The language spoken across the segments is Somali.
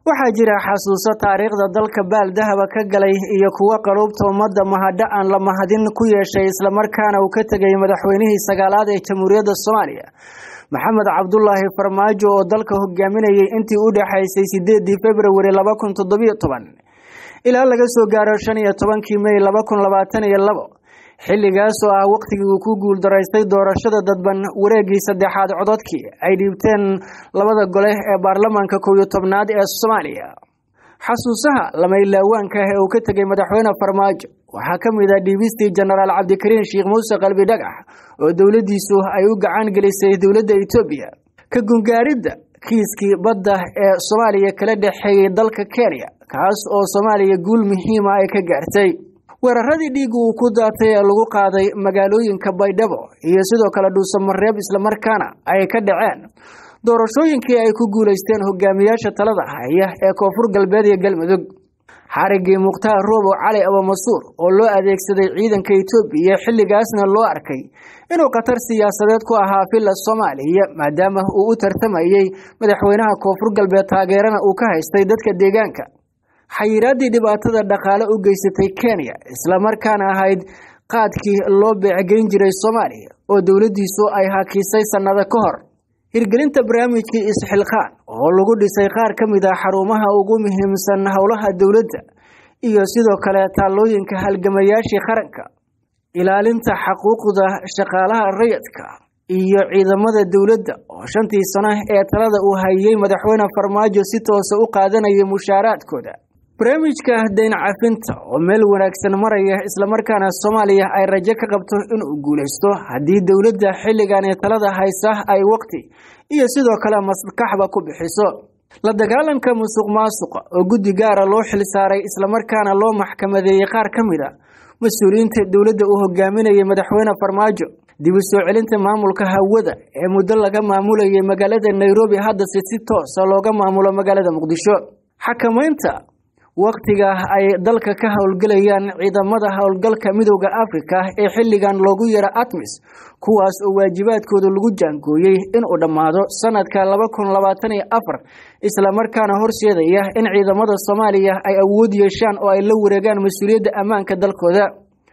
waxaa jira xasuuso taariikhda dalka baaldahaba ka galay iyo kuwo qaluubta ummadda mahadho aan la mahadin ku yeeshay islamarkaana uu ka tegay madaxweynihii sagaalaad ee jamhuuriyadda soomaaliya maxamed cabdulaahi farmaajo oo dalka hogaaminayay intii u dhexaysay sideedii februari laba kun toddobiyo toban ilaa laga soo gaaro shan iyo tobankii mey laba kun labaatan iyo labo xilligaas oo ah waqtigii uu ku guuldaraystay doorashada dadban wareegii saddexaad cododkii ay dhiibteen labada gole ee baarlamaanka kow iyo tobnaad ee soomaaliya xasuusaha lamaylawaanka ah ee uu ka tegay madaxweyne farmaajo waxaa ka mid ah dhiibistii jenaraal cabdikariin sheekh muuse qalbi dhagax oo dowladdiisu ay u gacan gelisay dowladda etoobiya ka gungaaridda kiiskii badda ee soomaaliya kala dhexeeyey dalka kenya kaas oo soomaaliya guul muhiima ay ka gaartay weeraradii dhiiga uu ku daatay ee lagu qaaday magaalooyinka baydhabo iyo sidoo kale dhuusamareeb islamarkaana ay ka dhaceen doorashooyinkii ay ku guulaysteen hogaamiyaasha talada haya ee koonfur galbeed iyo galmudug xarigii mukhtaar roobo cali abamasuur oo loo adeegsaday ciidanka etoobiya xilligaasna loo arkay inuu khatar siyaasadeed ku ahaa villa soomaaliya maadaama uu u tartamayey madaxweynaha koonfur galbeed taageerana uu ka haystay dadka deegaanka xayiraaddii dhibaatada dhaqaale u geysatay kenya islamarkaana ahayd qaadkii loo beecgeyn jiray soomaaliya oo dowladdiisu ay hakisay sannado ka hor hirgelinta barnaamijkii isxilqaan oo lagu dhisay qaar ka mid ah xarumaha ugu muhiimsan howlaha dowladda iyo sidoo kale taallooyinka halgamayaashii qaranka ilaalinta xaquuqda shaqaalaha rayidka iyo ciidamada dowladda oo shantii sano ee talada uu hayay madaxweyne farmaajo si toosa u qaadanaya mushaaraadkooda barnaamijka dayn cafinta oo meel wanaagsan maraya islamarkaana soomaaliya ay rajo ka qabto inuu guulaysto haddii dowladda xilligan ee talada haysa ay waqti iyo sidoo kale maskaxba ku bixiso la dagaalanka musuq maasuqa oo guddi gaara loo xilsaaray islamarkaana loo maxkamadeeyey qaar ka mid a mas-uuliyiinta dowladda uu hogaaminayay madaxweyne farmaajo dib u soo celinta maamulka hawada ee muddo laga maamulayay magaalada nairobi haddase si toosa looga maamulo magaalada muqdisho xakamaynta wakhtiga ay dalka ka howlgelayaan ciidamada howlgalka midooda afrika ee xilligan loogu yaro atmis kuwaas oo waajibaadkooda lagu jaangooyey inuu dhammaado sanadka laba kun labaatan iyo afar islamarkaana horseedaya in ciidamada soomaaliya ay awood yeeshaan oo ay la wareegaan mas-uuliyadda ammaanka dalkooda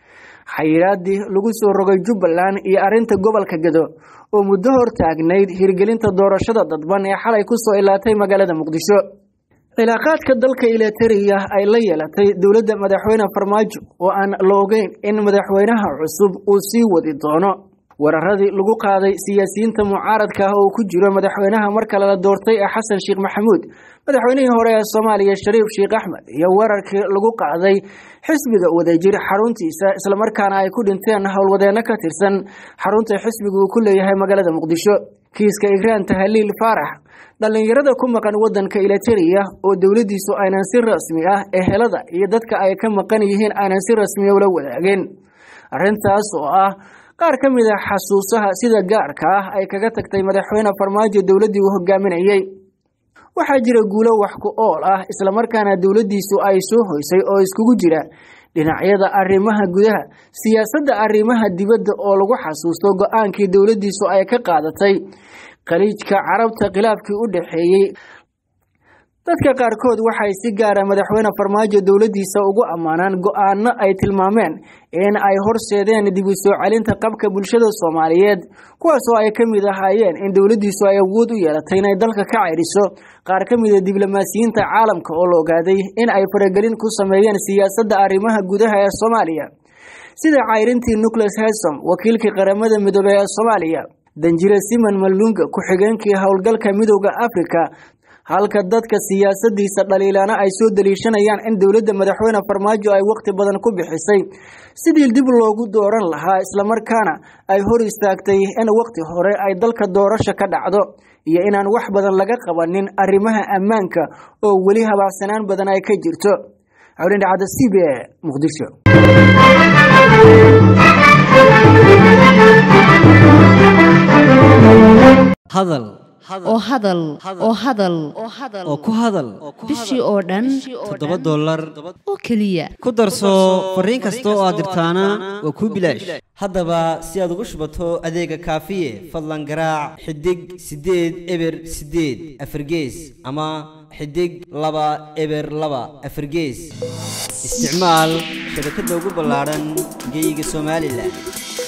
xayiraadii lagu soo rogay jubbaland iyo arrinta gobolka gado oo muddo hor taagnayd hirgelinta doorashada dadban ee xalay kusoo ilaatay magaalada muqdisho cilaaqaadka dalka ilatariya ay la yeelatay dowladda madaxweyne farmaajo oo aan loogeyn in madaxweynaha cusub uu sii wadi doono weeraradii lagu qaaday siyaasiyiinta mucaaradka ah oo ku jiro madaxweynaha mar kale la doortay ee xasan sheekh maxamuud madaxweynihii hore ee soomaaliya shariif sheekh axmed iyo weerarkii lagu qaaday xisbiga wadajir xaruntiisa islamarkaana ay ku dhinteen howlwadeenno ka tirsan xarunta xisbiga uu ku leeyahay magaalada muqdisho kiiska igraan tahaliil faarax dhallinyarada ku maqan wadanka ilatariya oo dowladdiisu aynan si rasmi ah ehelada iyo dadka ay ka maqan yihiin aynan si rasmiya ula wadaageen arrintaas oo ah qaar ka mid a xasuusaha sida gaarka ah ay kaga tagtay madaxweyne farmaajo dowladdii uu hogaaminayey waxaa jira guulo wax ku ool ah islamarkaana dowladdiisu ay soo hoysay oo iskugu jira dhinacyada arrimaha gudaha siyaasadda arrimaha dibadda oo lagu xasuusto go-aankii dowladdiisu ay ka qaadatay khaliijka carabta khilaafkii u dhexeeyey dadka qaarkood waxay si gaara madaxweyne farmaajo dowladdiisa ugu ammaanaan go-aano ay tilmaameen in ay horseedeen dib u soo celinta qabka bulshada soomaaliyeed kuwaasoo ay ka mid ahaayeen in dowladdiisu ay awood u yeelatay inay dalka ka ceyriso qaar ka mida diblomaasiyiinta caalamka oo la ogaaday in ay faragelin ku sameeyeen siyaasadda arrimaha gudaha ee soomaaliya sida cayrintii nucleus hesom wakiilkii qaramada midoobey ee soomaaliya danjire simon malunga ku-xigeenkii howlgalka midooda afrika halka dadka siyaasadiisa dhaliilaana ay soo daliishanayaan in dowladda madaxweyne farmaajo ay waqti badan ku bixisay sidii dib loogu dooran lahaa islamarkaana ay hor istaagtay in waqti hore ay dalka doorasho ka dhacdo iyo inaan wax badan laga qabanin arrimaha ammaanka oo weli habacsanaan badan ay ka jirto hawlindhacada c b a muqdisho hadal oo hadal oo hadal oo ku hadal bishii oo dhan toddoba dollar oo keliya ku darso fariin kasta oo aad dirtaana waa kuu bilaash haddaba si aad ugu shubato adeega kaafiye fadlan garaac xidig siddeed eber siddeed afargees ama xidig laba eber laba afargees isticmaal shabakadda ugu ballaadhan geeyiga somalilan